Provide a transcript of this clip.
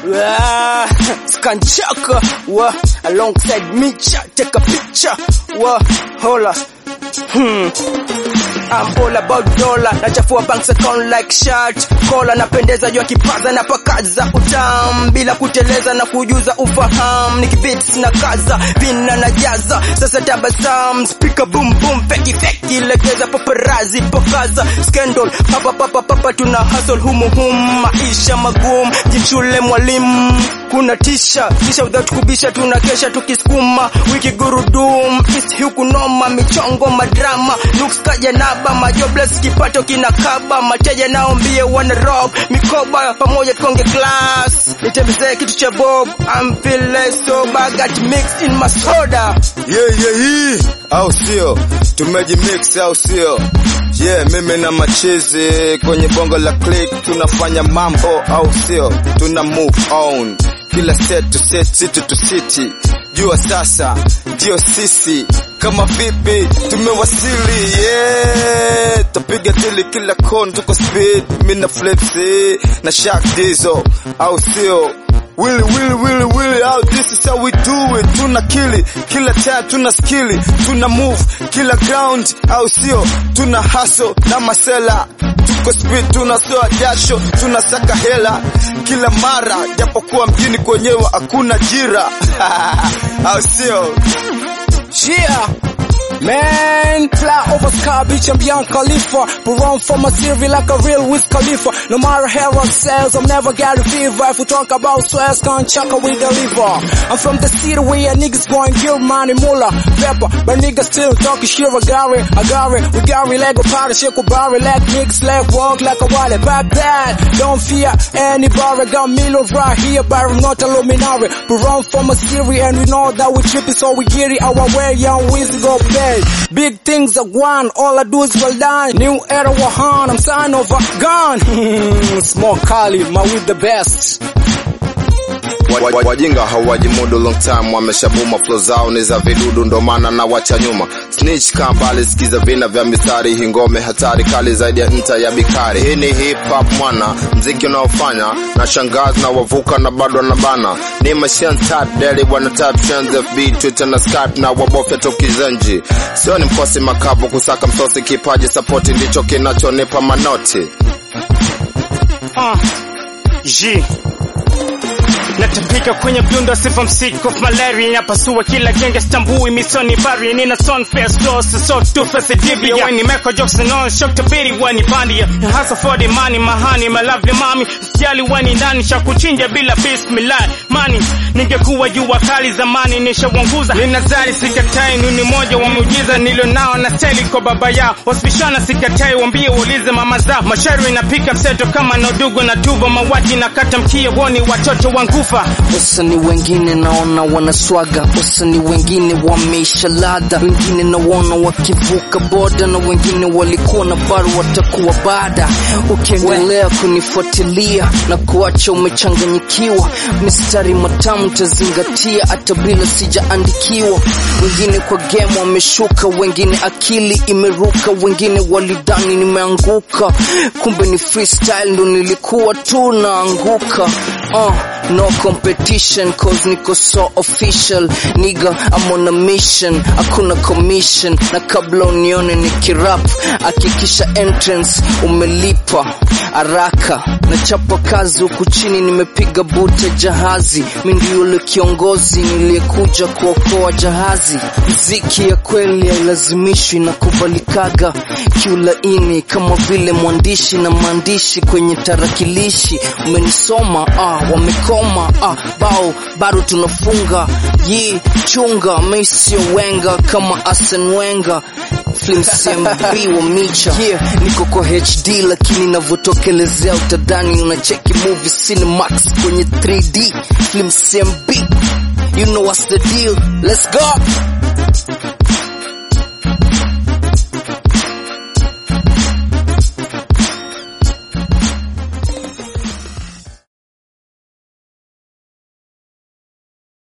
Ah, Skanchaka, wa alongside Micha, take a picture, wa hola. Hmm. I'm all about dollar, nachafua banks account like shirt kola, napendeza jua kipaza na pakaza utam bila kuteleza na kujuza ufahamu, nikibits na kaza vina na jaza sasa tabasam speaker boom boom feki feki legeza paparazi pokaza scandal papa papa papa tuna hustle humu hum maisha magumu jichule mwalimu kuna tisha kisha without kubisha tuna kesha tukisukuma wiki gurudum east huku noma michongo madrama looks kaja naba majobless kipato kinakaba mateja naombie wana rob mikoba pamoja tukonge glass nitembezee kitu cha bob I'm feeling so bad got mixed in my soda yeah, yeah, hii au sio tumejimix au sio yeah, mimi na machizi kwenye bongo la click tunafanya mambo au sio tuna move on kila set to set city to city jua sasa ndio sisi kama vipi tumewasili yeah tapiga tili kila kon tuko speed mi na flipsi na shark diesel au sio Willy, willy, willy, willy, how this is how we do it. Tuna kili, kila time tuna skili, tuna move, kila ground, au sio? Tuna hustle na masela, tuko speed, tunasoa jasho, tunasaka hela kila mara, japokuwa mjini kwenyewe hakuna jira au sio? Yeah. Man, fly over sky, bitch, I'm beyond Khalifa. But run for my city like a real Wiz Khalifa. No matter how I says, I'm never got a fever. If we talk about swears, can't chuck we deliver. I'm from the city where niggas going kill money, mula, pepper. But niggas still talking shit, I got it, I got it. We got it like a party, shake a bar, like niggas, like walk like a wallet. Back that, don't fear anybody. Got millions right here, but I'm not a luminary. But run for my city and we know that we tripping, so we get it our way, young Wiz go pay. Big things are one, all I do is well done. New era Wahan, I'm sign of a gun. Small Kali, my with the best. Wa- wa- wajinga hawajimudu long time wameshabuma flow zao ni za vidudu ndo maana na wacha nyuma snitch kaa mbali sikiza vina vya mistari hii ngome hatari kali zaidi ya nta ya bikari hii ni hip hop mwana mziki unaofanya na shangazi na wavuka na bado na bana ni machine tap daily wana tap trends fb twitter na skype na wabofya tokizenji sio ni mkosi makavu kusaka msosi kipaji sapoti ndicho kinachonipa manoti Uh, G. Natapika kwenye mdundo sifa msik of malaria Napasua kila genge stambui misoni bari Nina son face close so two face dibia When you make a jokes and on shock to pity when you bandia Hustle for the money mahani my lovely mommy Sijali when ndani shakuchinja bila bismillah Money ningekuwa jua kali zamani nishawanguza Ninazari sikatai nuni moja wa muujiza nilio nao na steli kwa baba yao Wasipishana sikatai wambie uulize mama zao Mashairi napika mseto kama nodugo na tubo Mawati na kata mkia woni watoto wangufa Wasanii wengine naona wanaswaga, wasanii wengine wameisha ladha, wengine naona wakivuka boda, na wengine walikuwa na bado watakuwa baada. Ukiendelea kunifuatilia na kuacha umechanganyikiwa, mistari matamu tazingatia hata bila sijaandikiwa. Wengine kwa game wameshuka, wengine akili imeruka, wengine walidhani nimeanguka, kumbe ni freestyle ndo nilikuwa tu naanguka. Uh, no competition cause niko so official nigga I'm on a mission hakuna commission na kabla unione nikirap hakikisha entrance umelipa haraka nachapa kazi huku chini nimepiga bute jahazi mi ndio yule kiongozi niliyekuja kuokoa jahazi mziki ya kweli hailazimishwi na kubalikaga kiulaini kama vile mwandishi na maandishi kwenye tarakilishi umenisoma ah, wamekoma ah, bao bado tunafunga yi chunga misio wenga kama Arsene Wenger Film CMB wa Micha yeah, niko kwa HD lakini navyotokelezea utadhani unacheki movie Cinemax kwenye 3D Film CMB you know what's the deal let's go